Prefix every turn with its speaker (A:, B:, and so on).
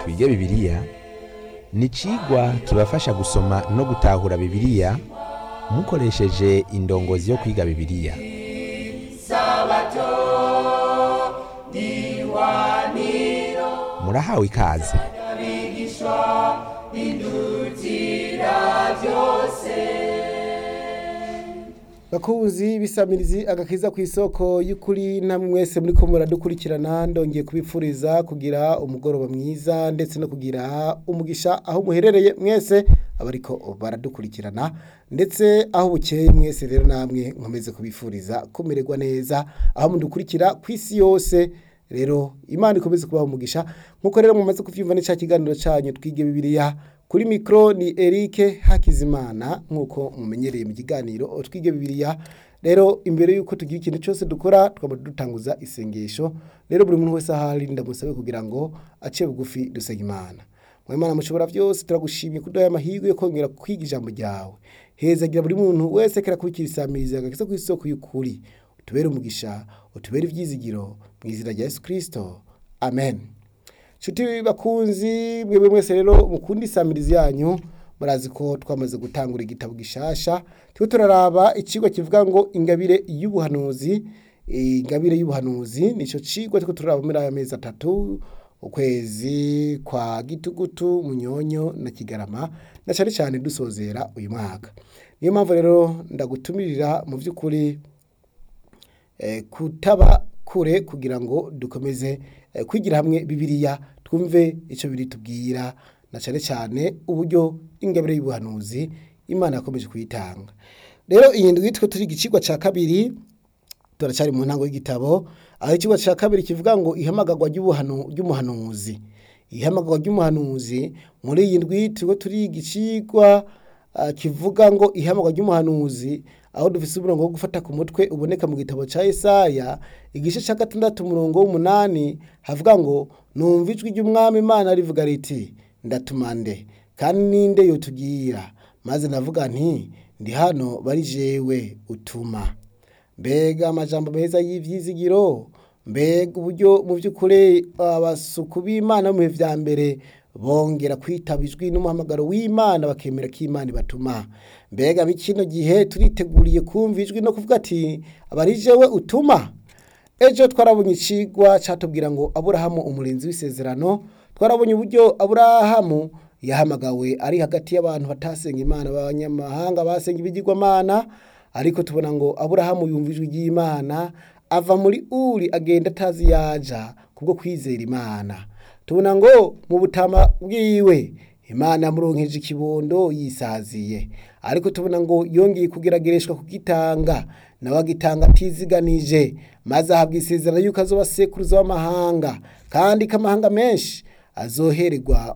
A: twige bibiliya ni icigwa kibafasha gusoma no gutahura bibiliya mukoresheje indongozi yo kwiga bibiliya murahawe ikaze
B: bakuzi bisamirizi agakiza ku isoko y'ukuri namwe mwese muri ko muradukurikirana ndongeye kubipfuriza kugira umugoroba mwiza ndetse no kugira umugisha aho muherereye mwese abariko baradukurikirana ndetse aho bukeye mwese rero namwe nkomeze kubifuriza kumererwa neza aho mudukurikira ku isi yose rero imana ikomeze kubaha umugisha nkuko rero mumaze kuvyumva ni ca kiganiro canyu twige bibiliya kuri mikro ni Eric Hakizimana nkuko mumenyereye mu kiganiro twige bibiliya rero imbere yuko tugira ikintu cyose dukora twaba dutanguza isengesho rero buri muntu wese ahari ndamusabe kugira ngo ace bugufi dusenge imana mwimana mushobora byose turagushimiye kuduha amahirwe yo kongera kwiga ijambo ryawe hezagira buri muntu wese kera kurikira isamiriza agakiza ku isoko y'ukuri utubere umugisha utubere ibyizigiro mu izina rya Yesu Kristo amen Shuti bakunzi mwebwe mwese rero mukunda isamirizi yanyu murazi ko twamaze gutangura igitabo gishasha twe turaraba icigwa kivuga ngo ingabire y'ubuhanuzi ingabire y'ubuhanuzi nico cigwa twe turaraba muri aya mezi atatu ukwezi kwa gitugutu munyonyo na kigarama na cyane cyane dusozera uyu mwaka niyo mpamvu rero ndagutumirira mu by'ukuri eh, kutaba kure kugira ngo dukomeze eh, kwigira hamwe bibiliya twumve icyo biri tubwira na cyane cyane uburyo ingabire y'ubuhanuzi imana yakomeje kuyitanga rero iyi ndwi twe turi igicigwa cya kabiri turacyari mu ntango y'igitabo aho ikigo cya kabiri kivuga ngo ihamagarwa ry'umuhanuzi ihamagarwa ry'umuhanuzi muri iyi ndwi turiho turi igicigwa kivuga ngo ihamagarwa ry'umuhanuzi aho dufite umurongo wo gufata ku mutwe uboneka mu gitabo cya Yesaya igice cya gatandatu umurongo w'umunani havuga ngo numva ijwi ry'umwami imana rivuga riti ndatumande kandi ninde yotugira maze navuga nti ndi hano bari jewe utuma mbega amajambo meza y'ibyizigiro mbega uburyo mu by'ukuri abasuku b'imana mu bihe bya mbere bongera kwitaba ijwi n'umuhamagaro w'imana bakemera ko imana ibatuma mbega bikino gihe turiteguriye kumva ijwi no kuvuga ati abari jewe utuma ejo twarabonye icigwa cyatubwira ngo aburahamu umurinzi w'isezerano twarabonye uburyo aburahamu yahamagawe ari hagati y'abantu batasenga imana b'abanyamahanga basenga ibigirwamana ariko tubona ngo aburahamu yumva ijwi ry'imana ava muri uri agenda atazi yaja kubwo kwizera imana tubona ngo mu butama bwiwe imana yamuronkeje ikibondo yisaziye ariko tubona ngo yongeye kugeragereshwa kugitanga nawe agitanga atiziganije maze ahabwa isezerano yuko azoba sekuruza w'amahanga kandi ko amahanga menshi azohererwa